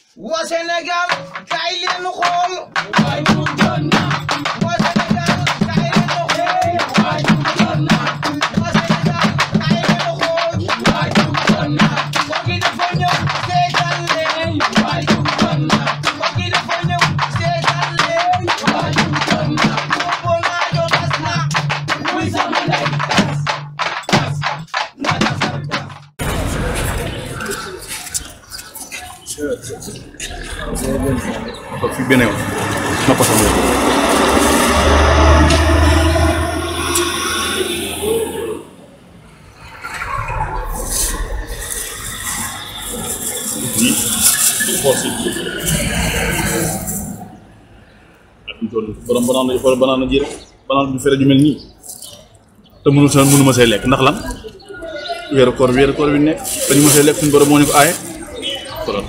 waa Sénégal kaay leen nu xool waa Sénégal kaay leen nu xool waa Sénégal kaay leen nu xool kooki dafa ñëw seetaan leen kooki dafa ñëw seetaan leen boobu naa jo tas na muy sama ndey tas tas na tasar tas toog fi benn yoon na ko sama yoon. lii xool si. ak ñu toll borom banaan la xool banaan la ji rek banaan du fere ju mel nii te mënu sa mënu ma see lekk ndax lan weeru koor weeru koor bi nekk te ñu ma see lekk suñu borom moo ñu ko aaye kon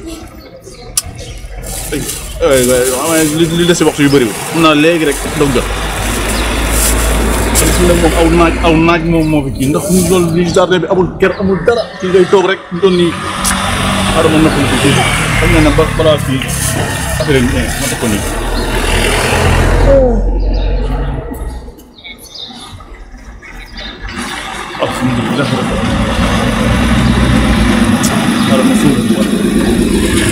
ay waay li li des si waxtu yu bëriwul xam naa léegi rek dog jot kon fii nag moom aw naaj aw naaj moom moo fi kii ndax ñu loolu li jardin bi amul ker amul dara fii ngay toog rek ñu doon nii xaaral ma noppal fii xam nga ne ba balaa fii affaire yi ma def ko nii alhamdulilah xaaral ma suuf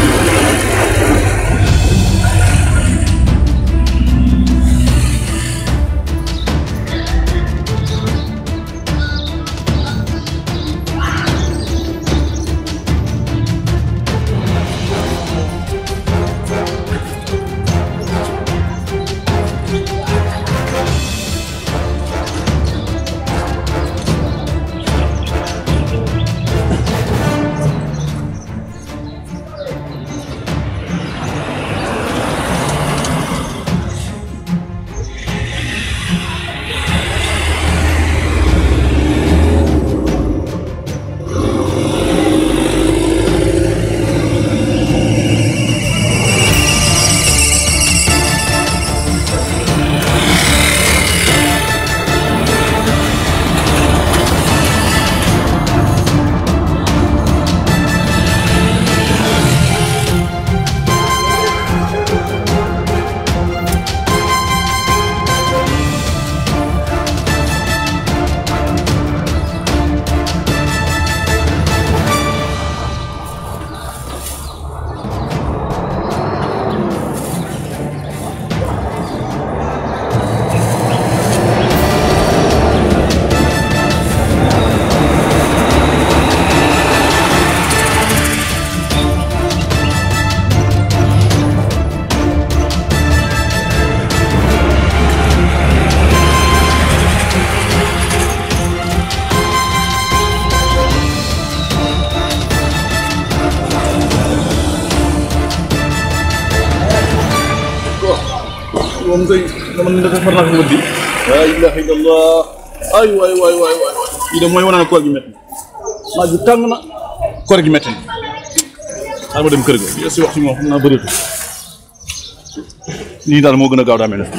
moom kay dama ne dafa far naa fi di laa ilaha illallah ay waay waay waay waay lii de mooy wane ne koor gi métti na naaj bi tàng na koor gi métti na xaaral ma dem kër ga li si waxtu bi moom xam naa bëreetul lii daal moo gën a gaaw daa mel ne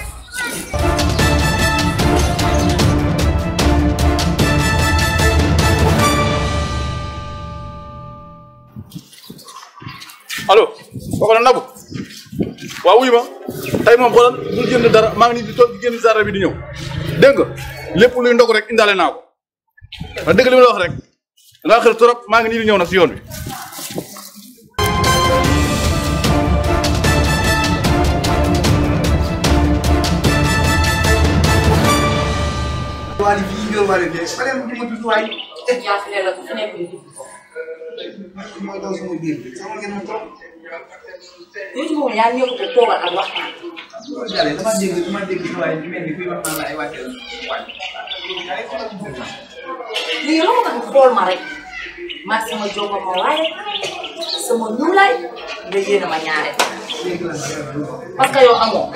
allo kooku la Nabou waaw wuyu ma tey moom xoolal bul jënd dara maa ngi nii di toog di génn jardin bi di ñëw dégg nga lépp luy ndog rek indaale naa ko wax dëgg li ma la wax rek da ngaa xër trop maa ngi nii di ñëw nag si yoon bi. Wally fii nga war a dee ba dem di ma tudd waay jàppale la ku fi nekk di dugg ko. mooy daw sama biir bi sama ngeen ma toog yow ci moom yaa ngi ñëw ko toogal ak waxtaan. loolu daal dama dégg dama dégg sa waay di mel ni kuy wax naan la ay wàcce la waay léegi lan moo tax nga xool ma rek ma sama jóg ma waaye sama ñuulaay nga yéene ma ñaare léegi la parce que yow amoo.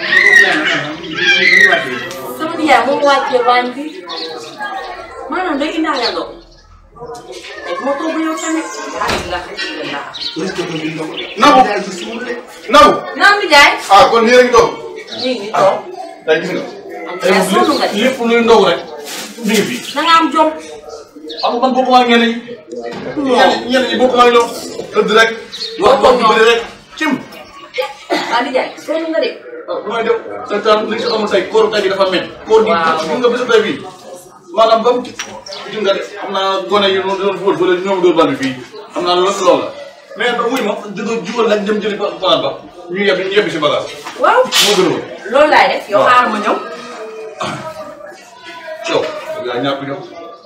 sama nijaay moom wàccee waañ bi maanaam day indaale loo te moo toog yow tamit ah la la Nabou daal di suul de Nabou naam nijaay ah kon nii rek toog ñu ngi toog tey gis nga am sonn nga ci lépp luy ndog rek mi ngi fi da nga am jom xam nga man bokkuma ak ñenn ñi. ñenn ñenn ñi bokkuma ak ñoom. tëdd rek. wax wax bu bëri rek cim. ah di jaay sonn nga de. waaw bu may def sa taal li nga si amul tey kóoru tey bi dafa mel. kóor gi Waaw. gis nga bésu tey bii maanaam ba mu gis nga de xam naa gone yi noonu doon fóot ba ñoom dóor bal bi fii xam naa loolu loolu la mais ba muy ma jóge jubal lañ dem jëli ba fanaan ba ñu yebbi ñu yebbi si bagage waaw moo gën a woon loolu laay def yow Waaw. xaaral ma ñëw. yow yaa ñàkk ñëw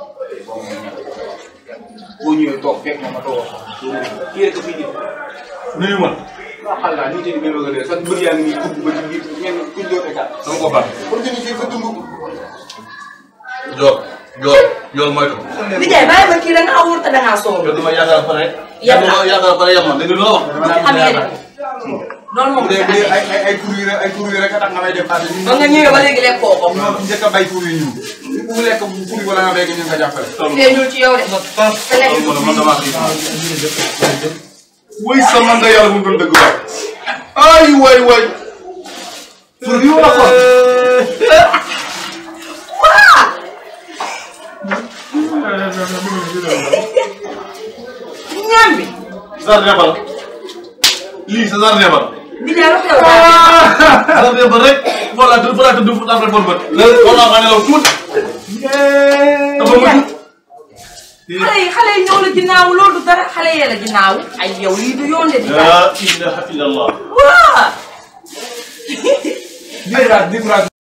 boo ñëwee toog fekk ma ma toog kii rek a fi jëm nuyu ma waaw xam naa nit ñi ngay bëgg a dee sax mbër yaa ngi nii dugg ba ci biir ngeen kuñ doon état dama ko baax organiser sa dund joor joor joor moytu di jaay bàyyi ma kii da ngaa wóor te da ngaa sonn. yow dama yaakaar pare Yem na. dama yaakaar pare yem na dégg nga lu la wax bu ci amee de. loolu moom bu bu ci dee bu dee ay amee. ay ay tur yi rek ay tur yi rek a tax nga may def xaalis ba nga ñëwee ba léegi lekkoo ko. ñoo fi njëkk a bay tur yi ñu ku lekk tur yi wala nga béy ñu nga jàppale feeñul ci yow de. te lekk man man damaa xiif wuy sama nga yàlla mu doon dëgg waay ay waay waay tur yi wala kon ñaam bi. jardin ba la lii sa jardin ba di jaay lu xew daal. jardin ba rek voilà du fa laa tëdd fu après bon bët loolu laa xam ne law tuuti dafa mujj xale yi xale yi ñëw la ginnaaw loolu du dara xale yee la ginnaaw. ay yow lii du yoon de di jaay. la ilaha illallah waa. différence différence